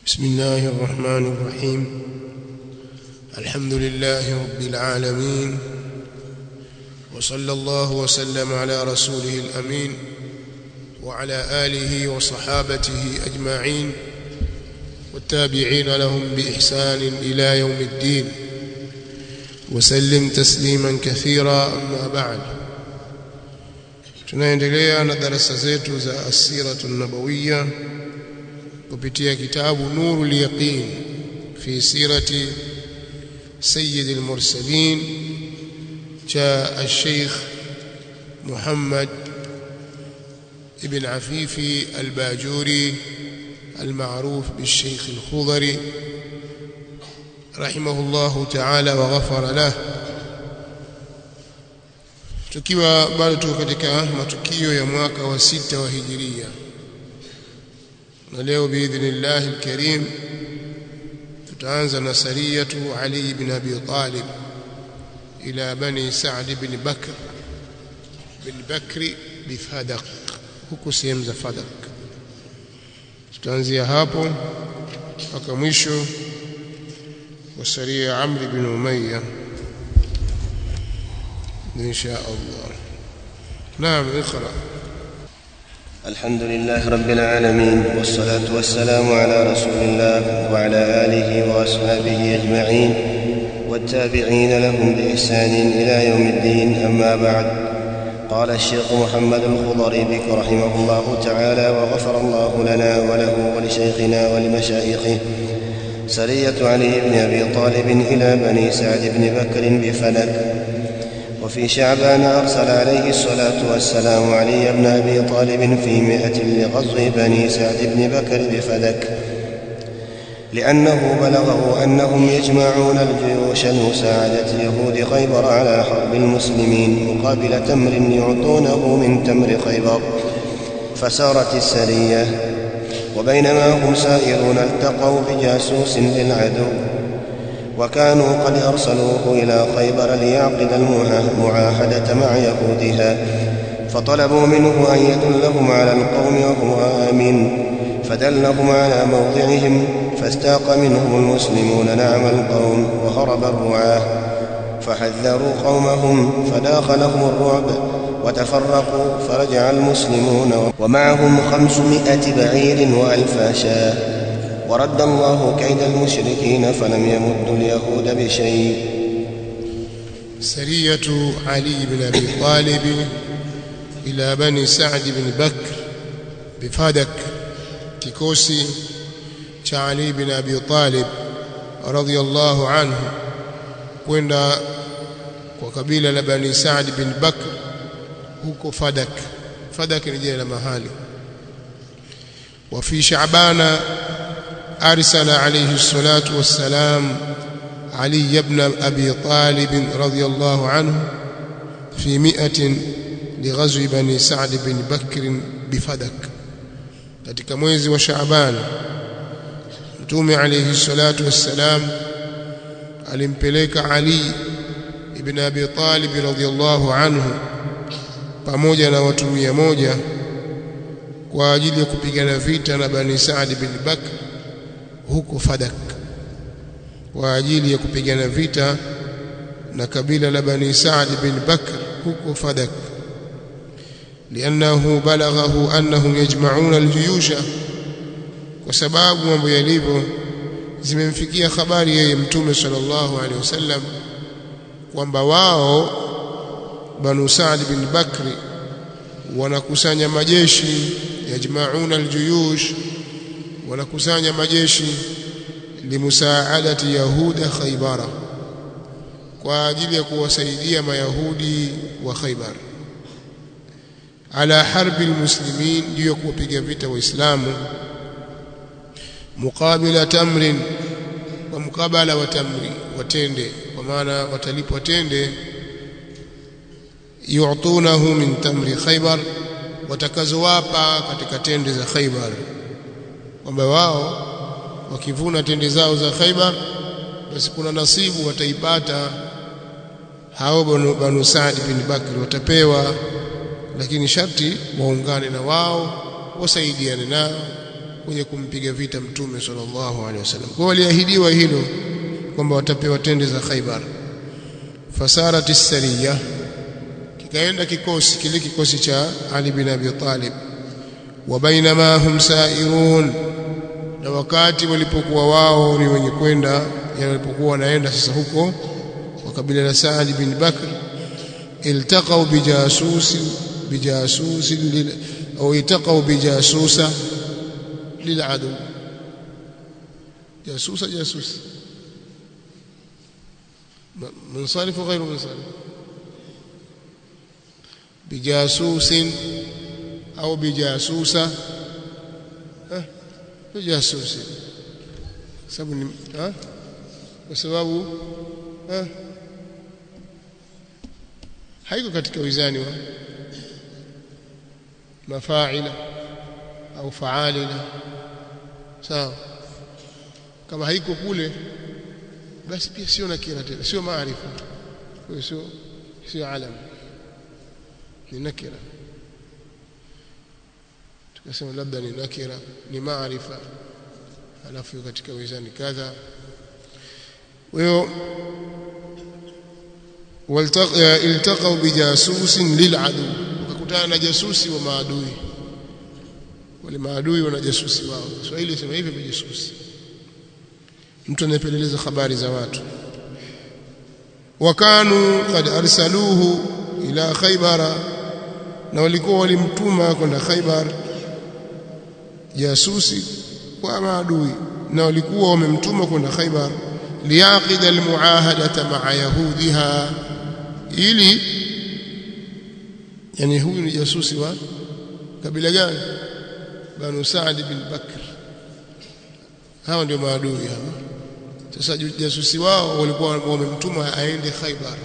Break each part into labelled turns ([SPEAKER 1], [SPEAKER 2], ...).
[SPEAKER 1] بسم الله الرحمن الرحيم الحمد لله رب العالمين وصلى الله وسلم على رسوله الأمين وعلى آله وصحابته أجمعين والتابعين لهم بإحسان إلى يوم الدين وسلم تسليما كثيرا أما بعد tunaendelea na darasa zetu za asiratu nabawiya kupitia kitabu nurul yaqin fi sirati sayyid al-mursalin cha al-sheikh Muhammad ibn Afifi al-Bajuri المعروف بالشيخ الخضري رحمه الله تعالى وغفر له tukiwa bado tuko katika matukio ya mwaka wa sita wa hijiria na leo biidhnillah alkarim tutaanza na sariyatu Ali ibn Abi Talib ila bani Sa'd ibn Bakr bin Bakri bifadaq huku sehemu za Fadak tutaanzia hapo mpaka mwisho wa saria Amr ibn Umayya إن شاء الله نعم اقرأ
[SPEAKER 2] الحمد لله رب العالمين والصلاة والسلام على رسول الله وعلى آله وأصحابه أجمعين والتابعين لهم بإحسان إلى يوم الدين أما بعد قال الشيخ محمد الخضري بك رحمه الله تعالى وغفر الله لنا وله ولشيخنا ولمشايخه سرية علي بن أبي طالب إلى بني سعد بن بكر بفلك وفي شعبان أرسل عليه الصلاة والسلام علي بن أبي طالب في مئة لغزو بني سعد بن بكر بفلك لأنه بلغه أنهم يجمعون الجيوش لمساعدة يهود خيبر على حرب المسلمين مقابل تمر يعطونه من تمر خيبر فسارت السرية وبينما هم سائرون التقوا بجاسوس للعدو وكانوا قد أرسلوه إلى خيبر ليعقد المعاهدة مع يهودها فطلبوا منه أن يدلهم على القوم وهم آمين فدلهم على موضعهم فاستاق منهم المسلمون نعم القوم وهرب الرعاة فحذروا قومهم فداخلهم الرعب وتفرقوا فرجع المسلمون ومعهم خمسمائة بعير وألفا شاه ورد الله كيد المشركين فلم يمد اليهود بشيء
[SPEAKER 1] سرية علي بن أبي طالب إلى بني سعد بن بكر بفادك kikosi cha Ali bin Abi Talib radhiyallahu anhu kwenda kwa kabila la Bani Saad bin Bakr huko Fadak Fadak ni jina la mahali wa fi Sha'bana أرسل عليه الصلاة والسلام علي بن أبي طالب رضي الله عنه في مئة لغزو بني سعد بن بكر بفدك katika mwezi wa Shaaban Mtume alayhi salatu wassalam alimpeleka Ali ibn Abi Talib radhiyallahu anhu pamoja na watu mia moja kwa ajili ya kupigana vita na Bani Saad bin Bakr huko Fadak kwa ajili ya kupigana vita na kabila la Bani Saad bin Bakr huko Fadak لأنه بلغه أنهم يجمعون الجيوش وسباب mambo yalivyo zimemfikia habari yeye mtume sallallahu alaihi wasallam kwamba wao Banu Saad bin Bakri wanakusanya majeshi yajmauna aljuyush wanakusanya majeshi limusaadati yahuda khaybara kwa ajili ya kuwasaidia mayahudi wa Khaybar ala harbi almuslimin ndio kuwapiga vita waislamu muqabila tamrin wa mukabala wa tamri watende kwa maana watalipwa tende yu'tunahu min tamri khaybar watakazowapa katika tende za khaybar kwamba wao wakivuna tende zao za Khaibar basi kuna nasibu wataipata hao banu Saad bin Bakr watapewa lakini sharti waungane na wao wasaidiane nao kwenye kumpiga vita mtume sallallahu alaihi wasallam kwa waliahidiwa hilo kwamba watapewa tende za Khaibar fasarat as-sariya kikaenda kikosi kile kikosi cha Ali bin Abi Talib wa bainama hum sairun na wakati walipokuwa wao ni wenye kwenda walipokuwa wanaenda sasa huko wa kabila la Saad bin Bakr iltaqaw bijasusi bijasusi lil au iltaqaw bijasusa liladu jasusa jasus منصرف وغير منصرف بجاسوس أو بجاسوسة أه بجاسوس سبب ها وسبب ها haiko katika wizani wa mafaila au faalila sawa kama haiko kule basi pia sio nakira tena sio maarifa kwa sio sio alam ni nakira tukasema labda ni nakira ni maarifa alafu katika wizani kadha wao iltaqaw bijasusin liladu wakakutana na jasusi wa maadui wale maadui wana jasusi wao Kiswahili sema hivi bijasusi mtu anayepeleleza habari za watu wakanu kad arsaluhu ila khaybara na walikuwa walimtuma kwenda khaybar jasusi kwa maadui na walikuwa wamemtuma kwenda khaybar liyaqida almuahadata ma'a yahudiha ili yani huyu ni jasusi wa kabila gani banu Saad bin Bakr hawa ndio maadui hawa sasa jasusi wao walikuwa wamemtuma aende Khaibar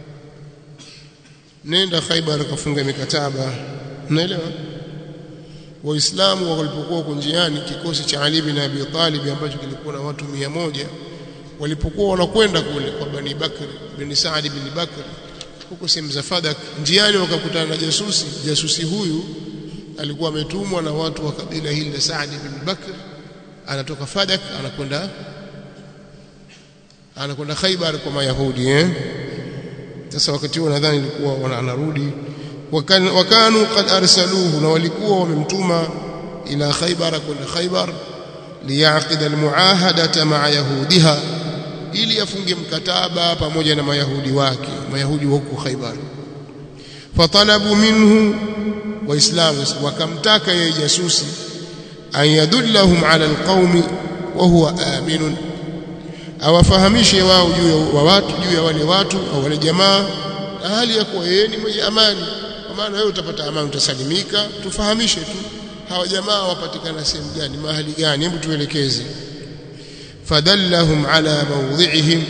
[SPEAKER 1] nenda Khaibar kafunga mikataba unaelewa waislamu walipokuwa huko njiani kikosi cha Ali bin Abi Talib ambacho kilikuwa na watu mia moja walipokuwa wanakwenda kule kwa Bani Bakr bin Saad bin Bakr huko sehemu za Fadak njiani wakakutana na jasusi jasusi huyu alikuwa ametumwa na watu wa kabila hili la Saad bin Bakr anatoka Fadak anakwenda anakwenda Khaibar kwa Mayahudi eh sasa wakati huo nadhani ilikuwa anarudi wakanu, wakanu qad arsaluhu na walikuwa wamemtuma ila Khaibar kwenda Khaibar liyaqida almuahadata ma'a yahudiha ili afunge mkataba pamoja na mayahudi wake mayahudi wa huko Khaibar fatalabu minhu waislamu wakamtaka yeye jasusi an yadullahum ala alqaumi wa huwa aminun awafahamishe wao juu ya watu juu ya wale watu au wale jamaa na hali ya kuwa yeye ni mwenye amani kwa maana wewe utapata amani utasalimika tufahamishe tu hawa jamaa wapatikana sehemu gani mahali gani hebu tuelekeze fadallahum ala mawdhi'ihim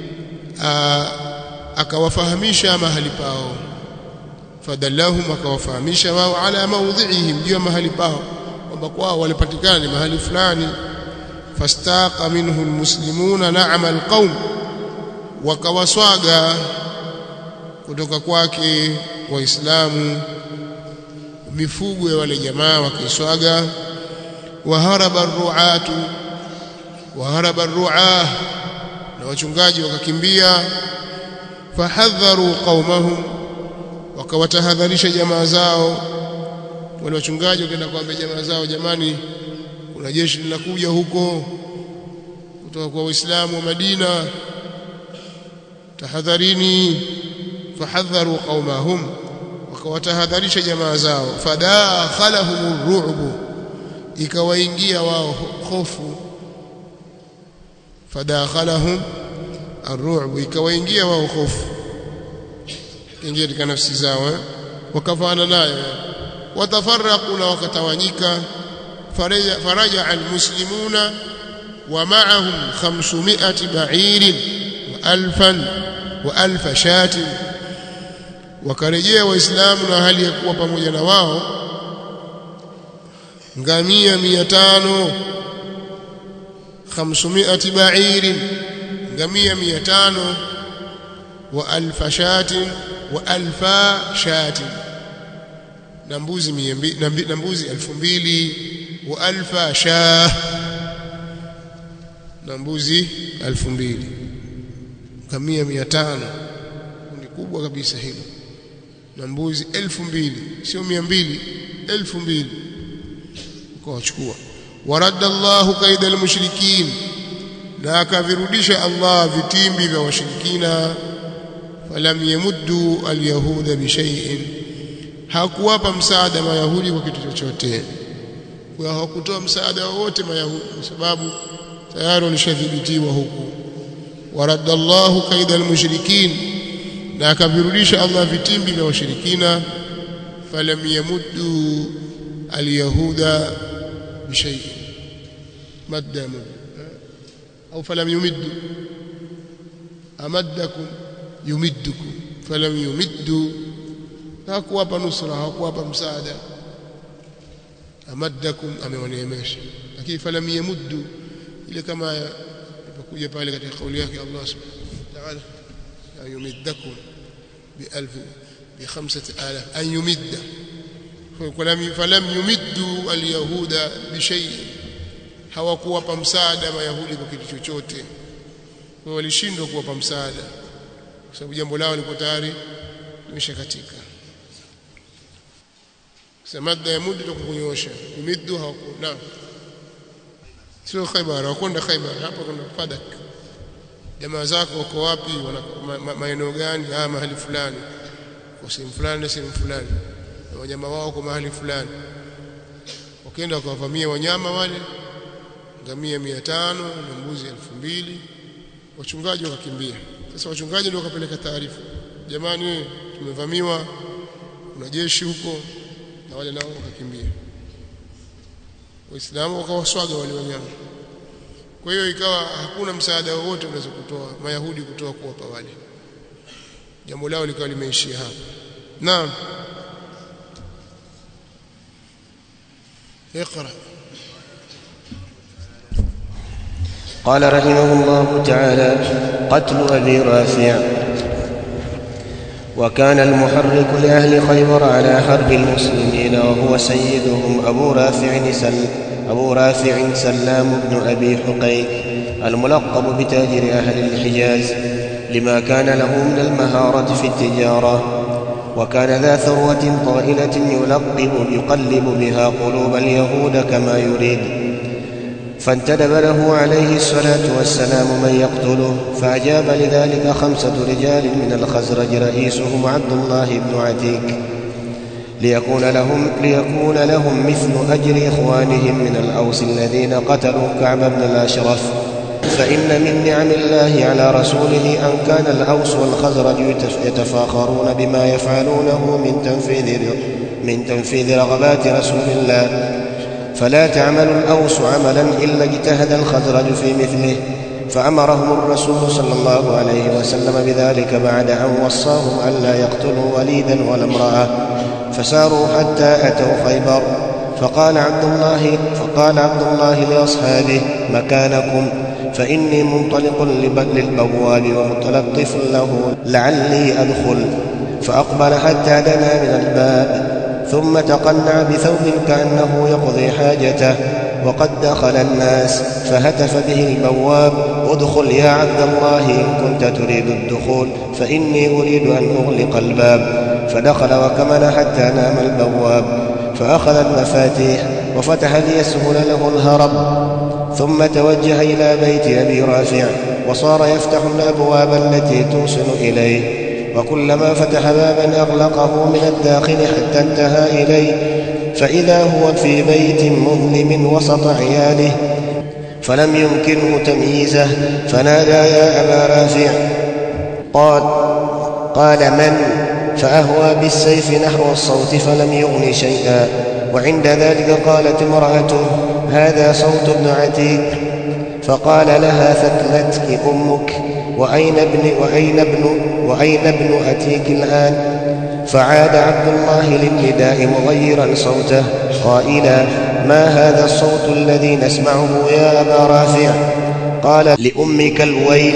[SPEAKER 1] akawafahamisha mahali pao fadallahum akawafahamisha wao ala mawdhi'ihim juu ya mahali pao kwamba kwao walipatikana ni mahali fulani fastaqa minhu almuslimuna na'ama alqaum wakawaswaga kutoka kwake waislamu mifugo ya wale jamaa wakaiswaga waharaba ruatu waharaba ruah na wachungaji wakakimbia fahadharu qaumahum wakawatahadharisha jamaa zao wale wachungaji wakaenda kuambia jamaa zao jamani kuna jeshi linakuja huko kutoka kwa waislamu wa Madina tahadharini fahadharu qaumahum wakawatahadharisha jamaa zao fadakhalahum ru'bu ikawaingia wao hofu fadakhalahum arru'bu ikawaingia wao hofu ingia katika nafsi zao eh? wakafana nayo watafarraqu na wakatawanyika faraja faraja almuslimuna wa ma'ahum 500 ba'irin wa alfan wa alfa shatin wakarejea waislamu na hali ya kuwa pamoja na wao ngamia 500 500 ba'irin ngamia 500 wa alfa shatin wa alfa shatin na mbuzi na mbuzi 2000 wa alfa shah na mbuzi elfu mbili kamia mia tano ni kubwa kabisa hilo na mbuzi elfu mbili sio mia mbili elfu mbili ukawachukua waradda Allahu kaida almushrikin na akavirudisha Allah vitimbi vya washirikina falam yamuddu alyahuda bishay'in hakuwapa msaada mayahudi kwa kitu chochote kwa hawakutoa msaada wowote mayahudi kwa sababu tayari walishadhibitiwa huku waradda Allahu kaida almushrikin na akavirudisha Allah vitimbi vya washirikina falam yamuddu alyahuda bishay'in madda au falam yumiddu amaddakum yumiddukum falam yumiddu hakuwapa nusra hakuwapa msaada amaddakum amewaneemesha lakini falam yamuddu ile kama ilipokuja pale katika kauli yake Allah subhanahu wa ta'ala yumiddakum بألف بخمسة آلاف أن يمد فلم يمدوا اليهود بشيء hawakuwapa msaada mayahudi kwa kitu chochote kwa walishindwa kuwapa msaada kwa sababu jambo lao liko tayari limeshakatika samadda ya mudu tukunyosha umiddu hawaku na sio Khaybar hawakwenda Khaybar hapa kuna Fadak jamaa zako wako wapi maeneo gani ah mahali fulani kwa sehemu fulani na sehemu fulani na wanyama wao kwa mahali fulani wakaenda wakawavamia wanyama wale ngamia mia tano na mbuzi elfu mbili wachungaji wakakimbia sasa wachungaji ndio wakapeleka taarifa jamani tumevamiwa kuna jeshi huko na wale nao wakakimbia waislamu wakawaswaga wale wanyama kwa hiyo ikawa hakuna msaada wowote unaweza kutoa mayahudi kutoa kuwapa wale jambo lao likawa limeishia hapa naam اقرأ
[SPEAKER 2] قال رحمه الله تعالى قتل أبي رافع وكان المحرك لأهل خيبر على حرب المسلمين وهو سيدهم أبو رافع سل أبو رافع سلام بن أبي حقيق الملقب بتاجر أهل الحجاز لما كان له من المهارة في التجارة وكان ذا ثروة طائلة يلقب يقلب بها قلوب اليهود كما يريد فانتدب له عليه الصلاة والسلام من يقتله فأجاب لذلك خمسة رجال من الخزرج رئيسهم عبد الله بن عتيك ليكون لهم, ليكون لهم مثل أجر إخوانهم من الأوس الذين قتلوا كعب بن الأشرف فإن من نعم الله على رسوله أن كان الأوس والخزرج يتفاخرون بما يفعلونه من تنفيذ من تنفيذ رغبات رسول الله فلا تعمل الأوس عملا إلا اجتهد الخزرج في مثله فأمرهم الرسول صلى الله عليه وسلم بذلك بعد أن وصاهم ألا يقتلوا وليدا ولا امرأة فساروا حتى أتوا خيبر فقال عبد الله فقال عبد الله لأصحابه مكانكم فإني منطلق للبواب ومتلطف له لعلي أدخل فأقبل حتى دنا من الباب ثم تقنع بثوب كأنه يقضي حاجته وقد دخل الناس فهتف به البواب ادخل يا عبد الله إن كنت تريد الدخول فإني أريد أن أغلق الباب فدخل وكمن حتى نام البواب فأخذ المفاتيح وفتح ليسهل له الهرب ثم توجه إلى بيت أبي رافع وصار يفتح الأبواب التي توصل إليه وكلما فتح بابا أغلقه من الداخل حتى انتهى إليه فإذا هو في بيت مظلم وسط عياله فلم يمكنه تمييزه فنادى يا أبا رافع قال قال من فأهوى بالسيف نحو الصوت فلم يغن شيئا وعند ذلك قالت امرأته هذا صوت ابن عتيق فقال لها ثكلتك أمك وأين ابن وأين ابن وأين ابن أتيك الآن فعاد عبد الله للنداء مغيرا صوته قائلا ما هذا الصوت الذي نسمعه يا أبا رافع قال لأمك الويل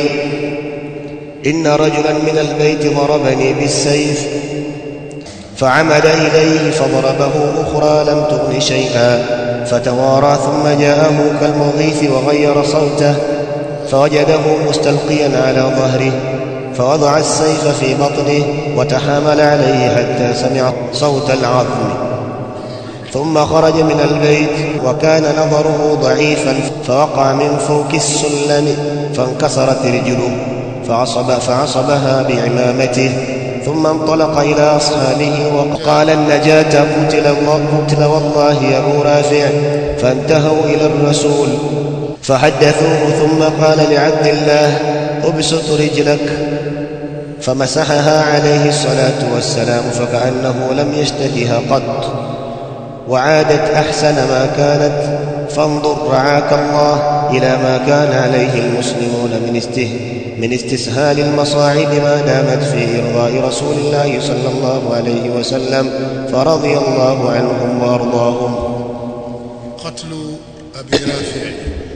[SPEAKER 2] إن رجلا من البيت ضربني بالسيف فعمد إليه فضربه أخرى لم تغن شيئا فتوارى ثم جاءه كالمغيث وغير صوته فوجده مستلقيا على ظهره فوضع السيف في بطنه وتحامل عليه حتى سمع صوت العظم ثم خرج من البيت وكان نظره ضعيفا فوقع من فوق السلم فانكسرت رجله فعصب فعصبها بعمامته ثم انطلق إلى أصحابه وقال النجاة قتل الله قتل والله يا أبو رافع فانتهوا إلى الرسول فحدثوه ثم قال لعبد الله ابسط رجلك فمسحها عليه الصلاة والسلام فكأنه لم يشتهها قط وعادت أحسن ما كانت فانظر رعاك الله إلى ما كان عليه المسلمون من استه من استسهال المصاعب ما دامت في إرضاء رسول الله صلى الله عليه وسلم فرضي الله عنهم وأرضاهم
[SPEAKER 1] qatlu abi rafi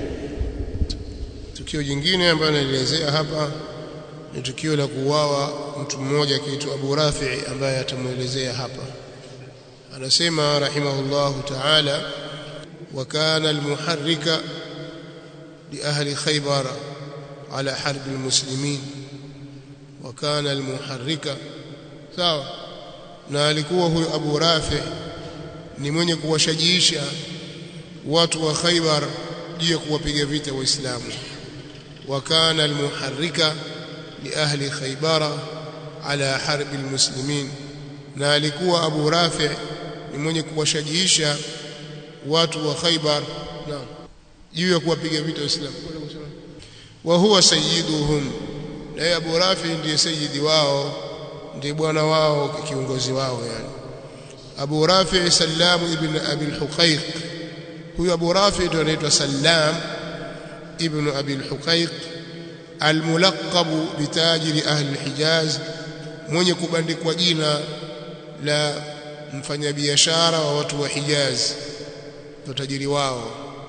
[SPEAKER 1] tukio jingine ambalo nalielezea hapa ni tukio la kuuawa mtu mmoja akiitwa Abu Rafi ambaye atamuelezea hapa anasema rahimahullahu ta'ala wa kana almuharrika li ahli khaybar ala harbi almuslimin wa kana almuharrika sawa na alikuwa huyo Abu Rafi ni mwenye kuwashajiisha watu wa Khaybar juu ya kuwapiga vita waislamu wa kana almuharrika li ahli Khaybara ala harbi almuslimin na alikuwa Abu Rafi ni mwenye kuwashajiisha watu wa Khaybar na juu ya kuwapiga vita waislamu wa huwa sayyiduhum na Abu Rafi ndiye sayyidi wao ndiye bwana wao kiongozi wao yani Abu Rafi Salam ibn Abi al-Huqaiq huyu Abu Rafi ndio anaitwa Salam ibn Abi al-Huqaiq al-mulaqab bitajiri ahli al-Hijaz mwenye kubandikwa jina la mfanyabiashara wa watu wa Hijaz tajiri wao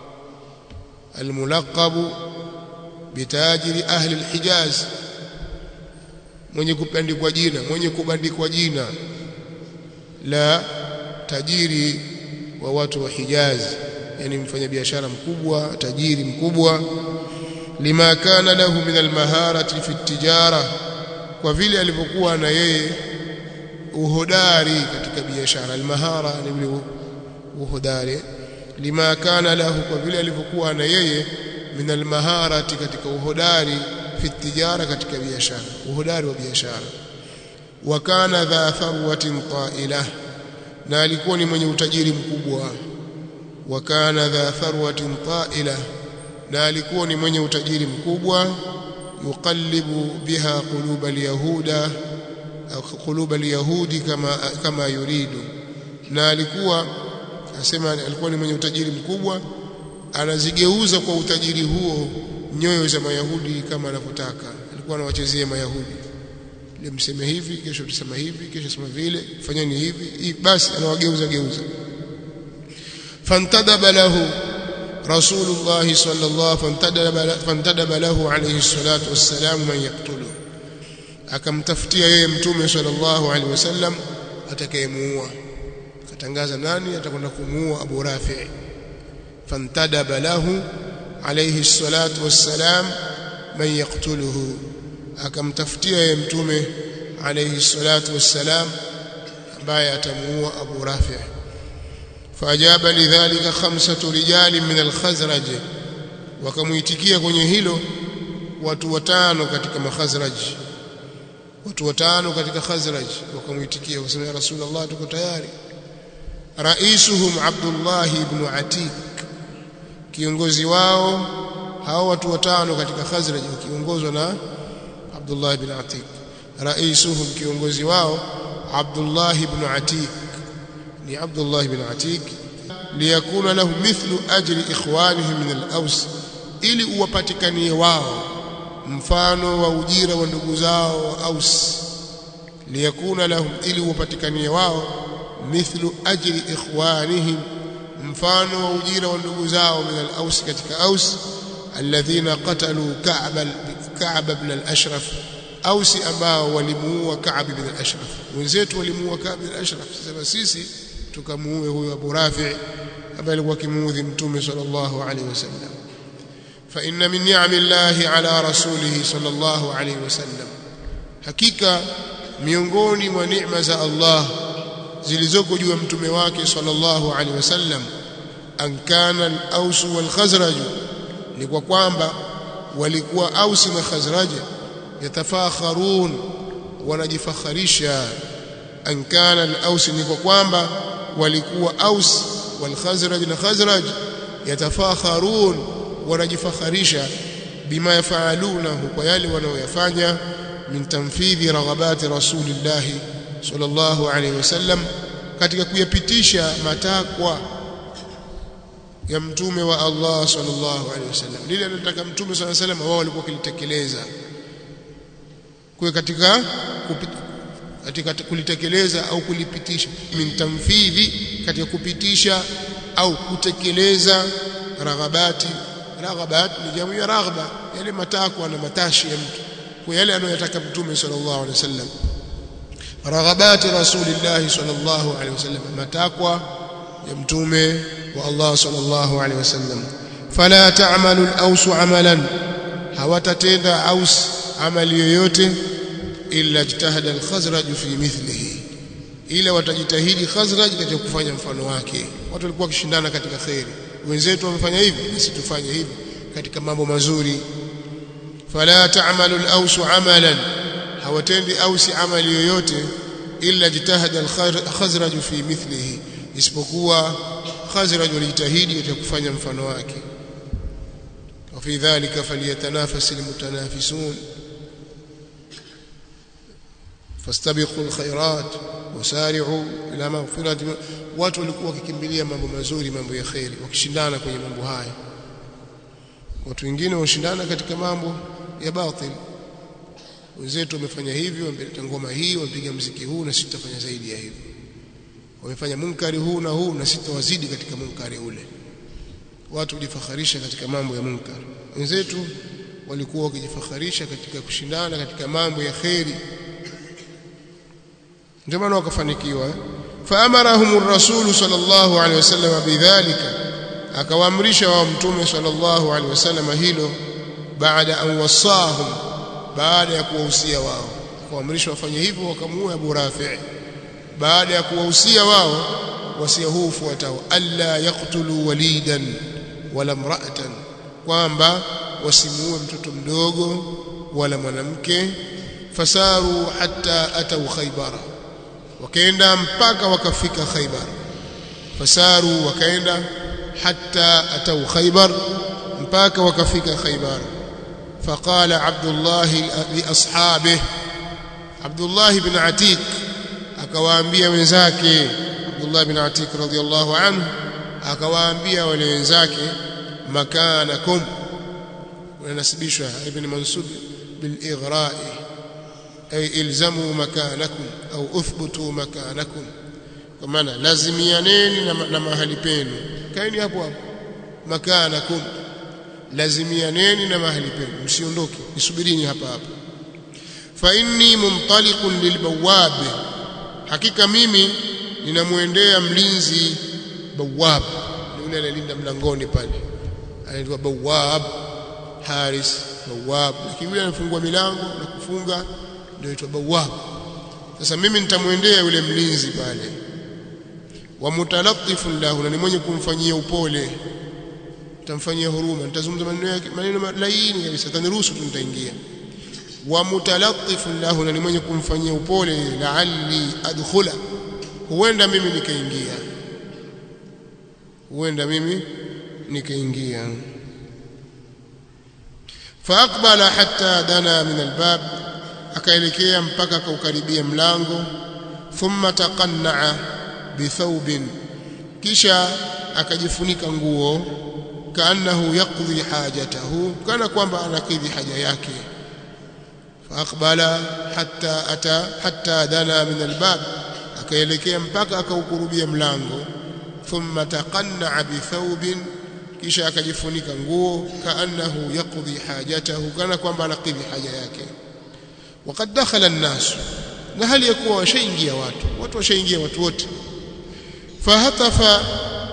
[SPEAKER 1] al-mulaqab bitajiri ahli al-Hijaz mwenye kubandikwa jina mwenye kubandikwa jina la tajiri wa watu wa Hijaz yani mfanyabiashara mkubwa tajiri mkubwa lima kana lahu min almaharati fi tijara kwa vile alivyokuwa na yeye uhodari katika biashara almahara ni vile uhodari lima kana lahu kwa vile alivyokuwa na yeye min almaharati katika uhodari fi tijara katika biashara uhodari wa biashara wa kana dha tharwatin ta'ila na alikuwa ni mwenye utajiri mkubwa wa kana dha tharwatin ta'ila na alikuwa ni mwenye utajiri mkubwa yuqallibu biha qulub alyahuda au qulub alyahudi kama kama yuridu na alikuwa asema alikuwa ni mwenye utajiri mkubwa anazigeuza kwa utajiri huo nyoyo za mayahudi kama anavyotaka alikuwa anawachezea mayahudi ile mseme hivi kesho tusema hivi kesho sema vile fanyeni hivi basi anawageuza geuza fantadaba lahu rasulullah sallallahu fantadaba fantadaba lahu alayhi salatu wassalam man yaqtulu akamtafutia yeye mtume sallallahu alaihi wasallam atakayemuua akatangaza nani atakwenda kumuua Abu Rafi fantadaba lahu alayhi salatu wassalam man yaqtuluhu akamtafutia yeye mtume alayhi salatu wassalam ambaye atamuua Abu Rafi faajaba lidhalika khamsatu rijali min al-Khazraj wakamuitikia kwenye hilo watu watano katika makhazraj watu watano katika khazraj wakamuitikia wakasema ya rasulullah tuko tayari raisuhum Abdullah ibn Atik kiongozi wao hao watu watano katika khazraj wakiongozwa na Abdullah ibn Atik raisuhum kiongozi wao Abdullah ibn Atik ni Abdullah ibn Atik liyakuna lahu mithlu ajri ikhwanihim min al-Aws ili uwapatikanie wao mfano wa ujira wa ndugu zao wa Aus liyakuna lahum ili uwapatikanie wao mithlu ajri ikhwanihim mfano wa ujira wa ndugu zao min al-Aws katika Aus alladhina qatalu Ka'b Ka'b ibn al-Ashraf Ausi ambao walimuua Ka'b ibn al-Ashraf wenzetu walimuua Ka'b ibn al-Ashraf sasa sisi tukamuue huyo Abu Rafi ambaye alikuwa kimuudhi mtume sallallahu alaihi wasallam fa inna min ni'amillahi ala rasulihi sallallahu alaihi wasallam hakika miongoni mwa neema za Allah zilizoko juu ya mtume wake sallallahu alaihi wasallam an kana al-Aws wal Khazraj ni kwa kwamba walikuwa Aus na Khazraj yatafakharun wanajifakharisha an kana al-Aws ni kwa kwamba walikuwa Aus wal Khazraj na Khazraj yatafakharun wanajifakharisha bima yafaalunahu kwa yale wanaoyafanya min tanfidhi raghabati rasulillahi sallallahu alaihi wasallam katika kuyapitisha matakwa ya mtume wa Allah sallallahu alaihi wasallam lile anataka mtume sallallahu alaihi wasallam wao walikuwa kilitekeleza kwa katika katika kulitekeleza au kulipitisha min tanfidhi katika kupitisha au kutekeleza raghabati raghabat ni jamu ya raghba yale matakwa na matashi ya mtu kwa yale anayotaka mtume sallallahu alaihi wasallam raghabati rasulillah sallallahu alaihi wasallam matakwa ya mtume wa Allah sallallahu alaihi wasallam fala ta'malu al-aws amalan hawatatenda aus amali yoyote illa jitahada al-khazraj fi mithlihi ila watajitahidi khazraj katika kufanya mfano wake watu walikuwa wakishindana katika khairi wenzetu wamefanya hivi sisi tufanye hivi katika mambo mazuri fala ta'malu al-aws amalan hawatendi ausi amali yoyote illa jitahada al-khazraj fi mithlihi isipokuwa khazraj walijitahidi katika kufanya mfano wake وفي ذلك فليتنافس المتنافسون فاستبقوا الخيرات وسارعوا الى مغفرة watu walikuwa wakikimbilia mambo mazuri mambo ya khairi wakishindana kwenye mambo haya watu wengine washindana katika mambo ya batil wenzetu wamefanya hivyo wameleta ngoma hii wamepiga mziki huu na sisi tutafanya zaidi ya hivyo wamefanya munkari huu na huu na sisi tutawazidi katika munkari ule watu wajifakharisha katika mambo ya munkar wenzetu walikuwa wakijifakharisha katika kushindana katika mambo ya kheri ndio maana wakafanikiwa faamarahum ar-rasul sallallahu alaihi wasallam bidhalika akawaamrisha wao mtume sallallahu alaihi wasallam hilo baada an wasahum baada ya kuwahusia wao akawaamrisha wafanye hivyo wakamuua Abu Rafi' baada ya kuwahusia wao wasia huu ufuatao alla yaqtulu walidan wala mra'atan kwamba wasimuue mtoto mdogo wala mwanamke fasaru hatta atau khaybara wakaenda mpaka wakafika khaybar fasaru wakaenda hatta atau khaybar mpaka wakafika khaybar فقال عبد الله لاصحابه عبد الله بن عتيق akawaambia wenzake Abdullah bin Atik radhiyallahu anhu akawaambia wale wenzake makanakum wanasibishwa ibn Mansub bil ighra'i ay ilzamu makanakum au uthbutu makanakum kwa maana lazimianeni na, na mahali penu kaeni hapo hapo makanakum lazimianeni na mahali penu msiondoke nisubirini hapa hapa fa inni muntaliqun lilbawab hakika mimi ninamwendea mlinzi bawab ni yule anayelinda mlangoni pale anaitwa bawab haris bawab lakini yule anafungua milango na kufunga ndio aitwa bawab sasa mimi nitamwendea yule mlinzi pale wa mutalatifun lahu na ni mwenye kumfanyia upole nitamfanyia huruma nitazungumza maneno yake maneno laini kabisa taniruhusu tu nitaingia wa mutalatifun lahu na ni mwenye kumfanyia upole la'alli adkhula huenda mimi nikaingia huenda mimi nikaingia faaqbala hatta dana min albab akaelekea mpaka akaukaribia mlango thumma taqannaa bithawbin kisha akajifunika nguo kaannahu yaqdi hajatahu kana kwamba anakidhi haja yake faaqbala hatta ata hatta dana min albab akaelekea mpaka akaukurubia mlango thumma taqannaa bithawbin kisha akajifunika nguo kaannahu yaqdi hajatahu kana kwamba anakidhi haja yake وقد دخل الناس na hali ya kuwa washaingia watu watu washaingia watu wote fahatafa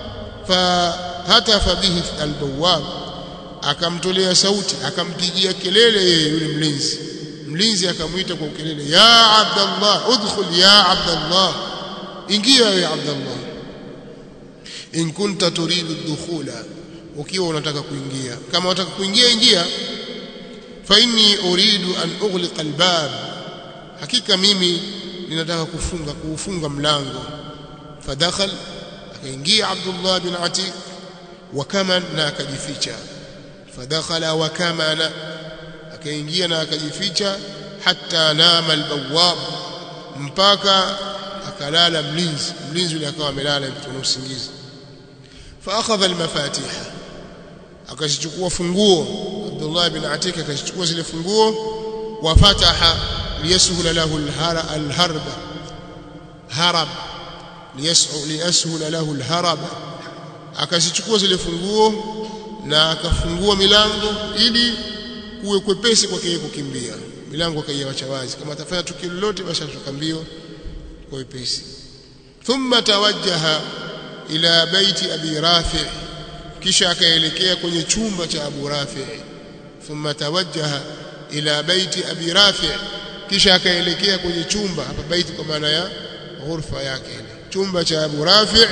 [SPEAKER 1] fahatafa bihi albawab akamtolea sauti akampigia kelele yeye yule mlinzi mlinzi akamwita kwa kelele ya abdallah udkhul ya abdallah ingia ya abdallah in kunta turidu dukhula ukiwa unataka kuingia kama unataka kuingia ingia fa inni uridu an ughliqa albab hakika mimi ninataka kufunga kuufunga mlango fadakhal akaingia Abdullah bin Atiq wakaman na akajificha fadakhala wakamana akaingia na akajificha hatta nama albawab mpaka akalala mlinzi mlinzi yule akawa amelala mtu usingizi فاخذ المفاتيح akachukua funguo Abdullah bin Atik akachukua zile funguo wafataha liyasahula lahu alharba harab liyasahula lahu alharab akazichukua zile funguo na akafungua milango ili kuwe kwepesi kwake yeye kukimbia milango akaiacha wazi kama atafanya tukio lolote basi atoka mbio kwa wepesi thumma tawajjaha ila baiti abi rafi' kisha akaelekea kwenye chumba cha Abu Rafi thumma tawajjaha ila baiti Abi Rafi kisha akaelekea kwenye chumba hapa baiti kwa maana ya ghurfa yake chumba cha Abu Rafi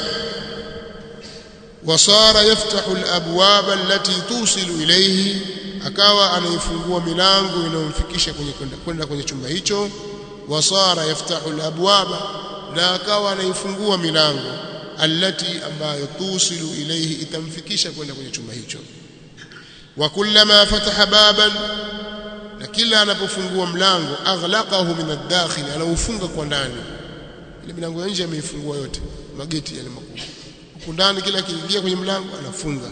[SPEAKER 1] wasara yaftahu alabwab allati tusilu ilayhi akawa anaifungua milango inayomfikisha kwenye kwenda kwenye chumba hicho wasara yaftahu alabwab na akawa anaifungua milango allati ambayo tusilu ilayhi itamfikisha kwenda kwenye chumba hicho wa kullama fataha baban na kila anapofungua mlango aghlaqahu min ad-dakhil anaufunga kwa ndani ile milango ya nje ameifungua yote mageti yale makubwa huko ndani kila akiingia kwenye mlango anafunga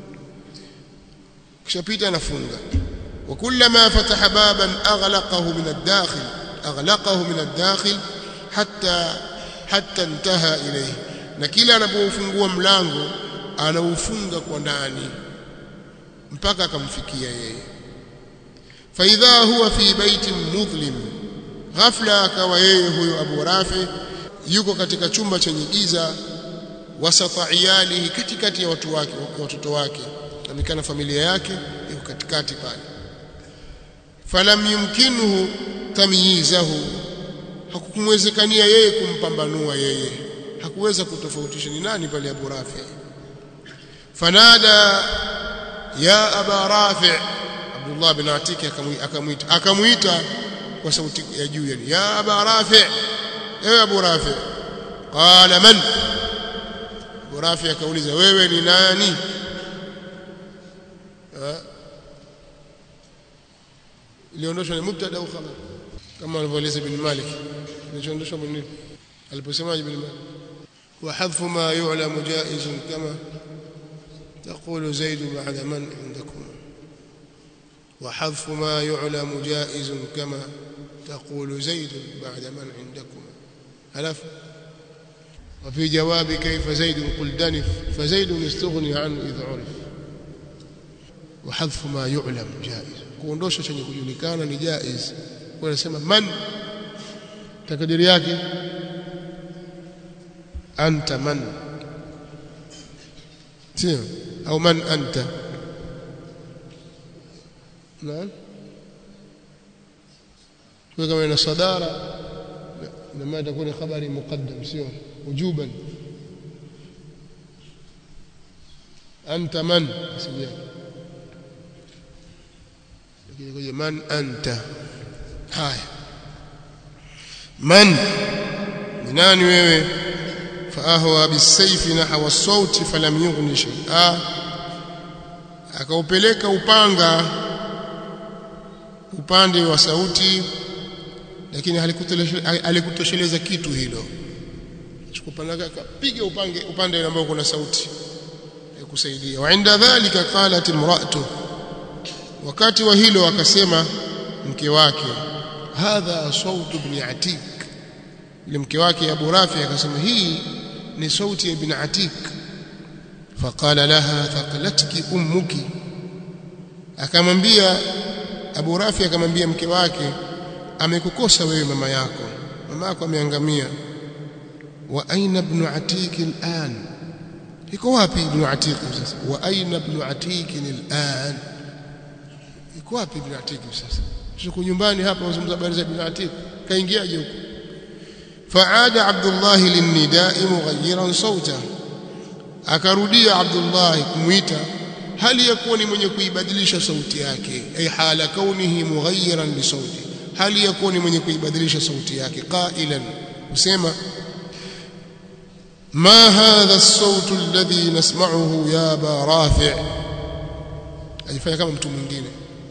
[SPEAKER 1] kisha pita anafunga wa kullama fataha baban aghlaqahu min ad-dakhil aghlaqahu min ad-dakhil hatta hatta intaha ilayhi na kila anapofungua mlango anaufunga kwa ndani mpaka akamfikia yeye faidha huwa fi baitin mudhlim ghafla akawa yeye huyo Abu Rafi yuko katika chumba chenye giza wasata iyalihi katikati ya watu wake watoto wake amekana familia yake yuko katikati pale falam yumkinuhu tamyizahu hakukumwezekania yeye kumpambanua yeye hakuweza kutofautisha ni nani pale Abu Rafi fanada ya Aba Rafi Abdullah bin Atiki akamuita akamuita kwa sauti ya juu yani ya Aba Rafi ewe Abu Rafi qala man Abu Rafi akauliza wewe ni nani iliondoshwa ni mubtada au khabar kama alivyoeleza ibn Malik kilichoondoshwa nini aliposemaje ibn Malik وحذف ما يعلم جائز كما تقول زيد بعد من عندكم وحذف ما يعلم جائز كما تقول زيد بعد من عندكم ألف وفي جواب كيف زيد قل دنف فزيد استغني عنه إذا عرف وحذف ما يعلم جائز kuondosha chenye kujulikana ni jaiz wanasema man takadiri yake anta man sio au man anta naam kwa kama ina sadara لما تكون خبري مقدم سيو وجوبا أنت من من أنت هاي من ناني wewe فأهوى بالسيف نحو الصوت فلم يغن شيئا akaupeleka upanga upande wa sauti lakini halikutosheleza kitu hilo chukupanga akapiga upange upande ambao kuna sauti ya kusaidia wa inda dhalika qalat imra'atu wakati wa hilo akasema mke wake hadha sautu ibn atik ile mke wake Abu Rafi akasema hii ni sauti ya ibn atik faqala laha thaqalatki ummuki akamwambia Abu Rafi akamwambia mke wake amekukosa wewe mama yako mama yako ameangamia wa aina ibn atik al'an iko wapi ibn Atiq sasa wa aina ibn Atiq al'an iko wapi ibn Atiq sasa tuko nyumbani hapa wazungumza habari za ibn Atiq kaingiaje huko faada Abdullah linnida'i mughayyiran sauta akarudia Abdullah kumuita hali ya kuwa ni mwenye kuibadilisha sauti yake ay hala kaunihi mughayyiran li sauti hali ya kuwa ni mwenye kuibadilisha sauti yake qailan usema ما هذا الصوت الذي نسمعه يا ابا رافع ajifanya kama mtu mwingine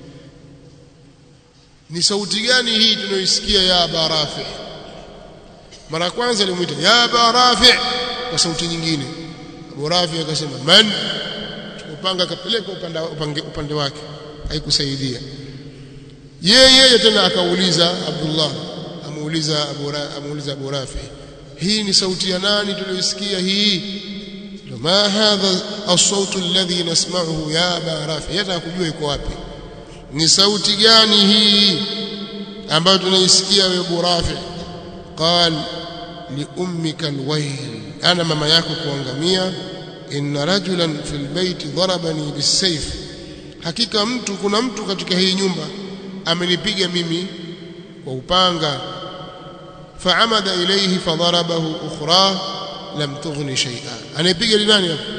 [SPEAKER 1] ni sauti gani hii tunayoisikia ya aba rafi mara ya kwanza alimuita ya aba rafi kwa sauti nyingine abu rafi akasema man upanga akapeleka upande upande, upande wake haikusaidia yeye yeye tena akauliza Abdullah amuuliza Abu amuuliza Abu Rafi hii ni sauti ya nani tuliyoisikia hii ma hadha as-sautu alladhi nasma'uhu ya Aba Rafi hata kujua iko wapi ni sauti gani hii ambayo tunaisikia wewe Abu Rafi qal li ummika alwayl ana mama yako kuangamia inna rajulan fil bayti darabani bisayf hakika mtu kuna mtu katika hii nyumba amenipiga mimi kwa upanga faamada ilayhi fadarabahu ukhra lam tughni shay'a anayepiga ni nani hapo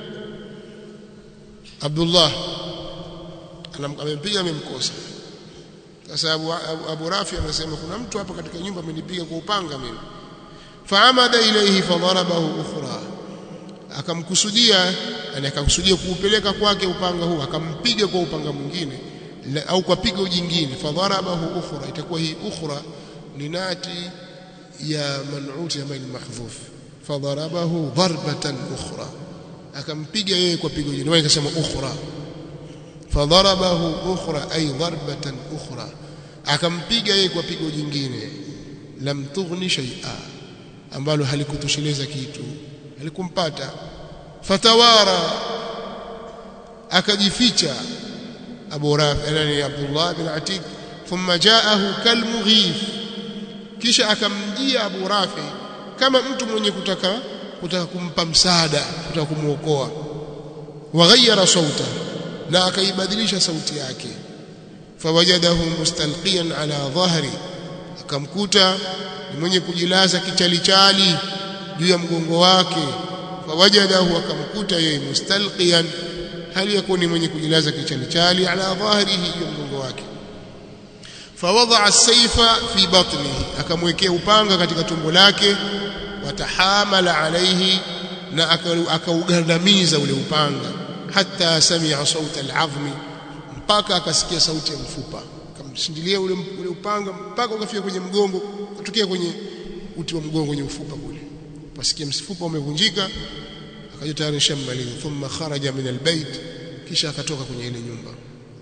[SPEAKER 1] Abdullah amempiga amemkosa sasa Abu, Abu, Abu Rafi anasema kuna mtu hapa katika nyumba amenipiga kwa upanga mimi faamada ilayhi fadarabahu ukhra akamkusudia yani akakusudia kuupeleka kwake upanga huu akampiga kwa upanga mwingine au kwa pigo jingine fadharabahu ukhra itakuwa hii ukhra ni nati ya man'uti ambayo ni mahdhuf fadharabahu darbatan ukhra akampiga yeye kwa pigo jingine wao ikasema ukhra fadharabahu ukhra ay darbatan ukhra akampiga yeye kwa pigo jingine lam tughni shay'a ambalo halikutosheleza kitu halikumpata fatawara akajificha Abu Rafi yani Abdullah bin Atik thumma jaahu kalmughif kisha akamjia Abu Rafi kama mtu mwenye kutaka kutaka kumpa msaada kutaka kumuokoa waghayyara sauta na akaibadilisha sauti yake fawajadahu mustalqiyan ala dhahri akamkuta ni mwenye kujilaza kichalichali juu ya mgongo wake fawajadahu akamkuta yeye mustalqiyan hali yakuni mwenye kujilaza kichalichali ala dhahrihi juu ya mgongo wake fawadaa as-sayfa fi batnihi akamwekea upanga katika tumbo lake watahamala alaihi na akaugandamiza ule upanga hata samia sauta al-azmi mpaka akasikia sauti ya mfupa akamshindilia ule, ule upanga mpaka ukafika kwenye mgongo kutokea kwenye uti wa mgongo kwenye ufupa kule pasikia mfupa umevunjika akaja tayari shamaliza thumma kharaja min albayt kisha akatoka kwenye ile nyumba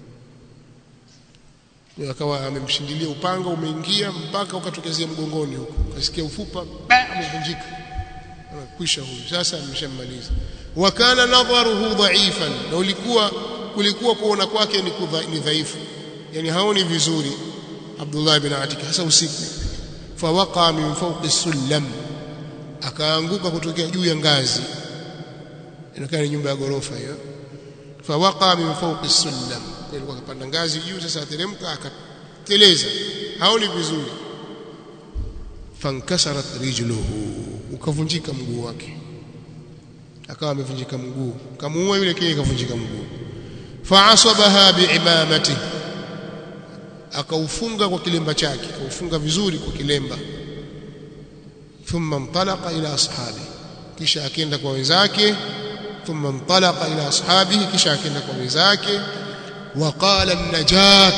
[SPEAKER 1] ndio akawa amemshindilia upanga umeingia mpaka ukatokezea mgongoni huko akasikia ufupa umevunjika kwisha huyu sasa ameshamaliza wa kana nadharuhu dha'ifan na ulikuwa kulikuwa kuona kwake ni, ni dhaifu yani haoni vizuri Abdullah ibn Atik hasa usiku fawaqa min fawqi sullam akaanguka kutokea juu ya ngazi inakaa ni nyumba ya gorofa hiyo fawaqa min fawqi sullam alikuwa akapanda ngazi juu sasa ateremka akateleza haoni vizuri fankasarat rijluhu ukavunjika mguu wake akawa amevunjika mguu kamuua yule kile kavunjika mguu fa'asabaha bi'imamati akaufunga kwa kilemba chake akaufunga vizuri kwa kilemba thumma intalaqa ila ashabi kisha akaenda kwa wenzake thumma intalaqa ila ashabihi kisha akaenda kwa wenzake وقال النجاة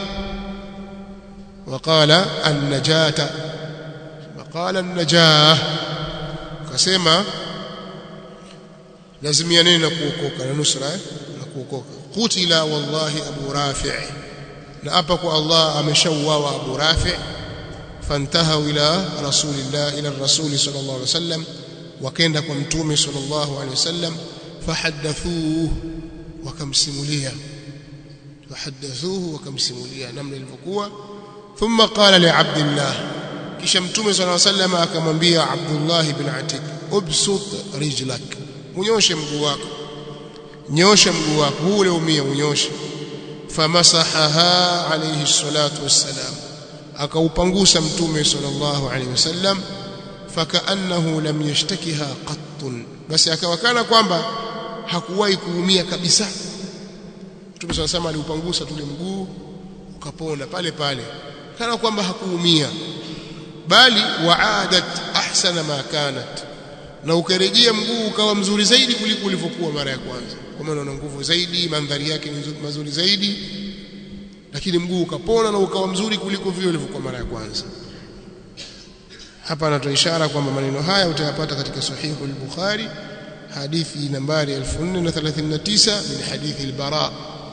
[SPEAKER 1] وقال النجاة وقال النجاة كسمة لازميانين na kuokoka na nusra na kuokoka qutila wallahi abu rafi' na hapa kwa Allah ameshauawa abu rafi' fantahu ila rasulillah ila rasul sallallahu alaihi wasallam wakaenda kwa mtume sallallahu alaihi wasallam fahaddathuhu wakamsimulia وحدثوه وكمسموليا namna ilivyokuwa thumma qala li abdillah kisha mtume صلى الله عليه وسلم akamwambia abdullah ibn atik ubsut rijlak unyoshe mguu wako nyosha mguu wako huu ule umia unyoshe famasahaha alayhi salatu wassalam akaupangusa mtume sallallahu alayhi wasallam fakaannahu lam yashtakiha qattun basi akawakana kwamba hakuwahi kuumia kabisa mtume sallallahu alayhi aliupangusa tule mguu ukapona pale pale kana kwamba hakuumia bali waadat ahsana ma kanat na ukarejea mguu ukawa mzuri zaidi kuliko ulivyokuwa mara ya kwanza kwa maana una nguvu zaidi mandhari yake ni mazuri zaidi lakini mguu ukapona na ukawa mzuri kuliko vile ulivyokuwa mara ya kwanza hapa anatoa ishara kwamba maneno haya utayapata katika sahihu al-Bukhari hadithi nambari 1439 min hadithi al-Bara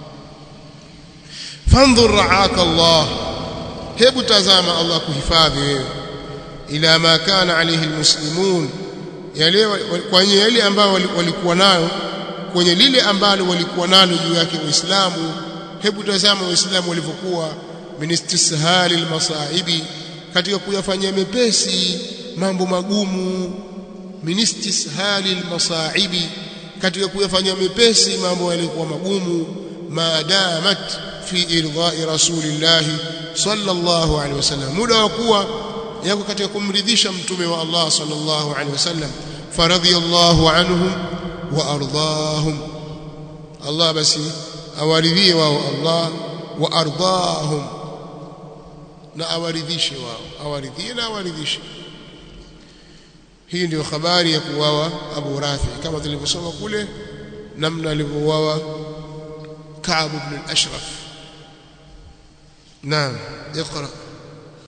[SPEAKER 1] fanzur ra'aka Allah hebu tazama Allah kuhifadhi wewe ila ma kana alayhi almuslimun yale kwenye yale ambao walikuwa nayo kwenye lile ambalo walikuwa nalo juu yake waislamu hebu tazama waislamu walivyokuwa min istishali almasaibi katika kuyafanyia mepesi mambo magumu min istishali almasaibi katika kuyafanyia mepesi mambo yalikuwa magumu maadamat fi irdha'i rasulillah sallallahu alaihi wasallam muda wa kuwa yako katika kumridhisha mtume wa Allah sallallahu alaihi wasallam faradhiyallahu anhum wa ardahum Allah basi awaridhie wao Allah wa ardahum na awaridhishe wao awaridhie na awaridhishe hii ndio habari ya kuwawa Abu Rafi kama tulivyosoma kule namna alivyouawa Ka'b ibn al-Ashraf naam اقرأ